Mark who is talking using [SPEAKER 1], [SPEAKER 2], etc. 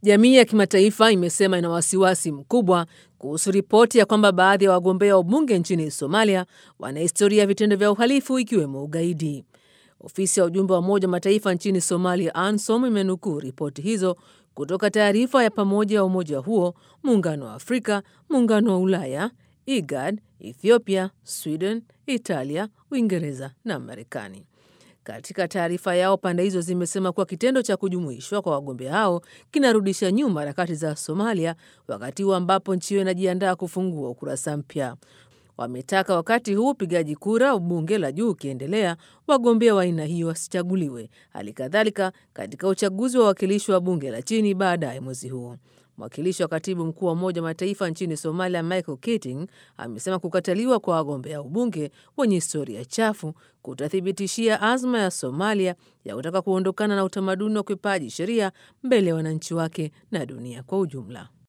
[SPEAKER 1] Jamii ya kimataifa imesema ina wasiwasi mkubwa kuhusu ripoti ya kwamba baadhi ya wagombea wa ubunge nchini Somalia wana historia ya vitendo vya uhalifu ikiwemo ugaidi. Ofisi ya ujumbe wa Umoja wa Mataifa nchini Somalia, ANSOM, imenukuu ripoti hizo kutoka taarifa ya pamoja ya umoja huo, Muungano wa Afrika, Muungano wa Ulaya, IGAD, Ethiopia, Sweden, Italia, Uingereza na Marekani. Katika taarifa yao, pande hizo zimesema kuwa kitendo cha kujumuishwa kwa wagombea hao kinarudisha nyuma harakati za Somalia, wakati huu ambapo nchi hiyo inajiandaa kufungua ukurasa mpya. Wametaka wakati huu upigaji kura bunge la juu ukiendelea, wagombea wa aina hiyo wasichaguliwe, hali kadhalika katika uchaguzi wa wawakilishi wa bunge la chini baadaye mwezi huu. Mwakilishi wa katibu mkuu wa Umoja wa Mataifa nchini Somalia, Michael Keating, amesema kukataliwa kwa wagombea ubunge wenye historia chafu kutathibitishia azma ya Somalia ya kutaka kuondokana na utamaduni wa ukiukaji sheria mbele ya wananchi wake na dunia kwa ujumla.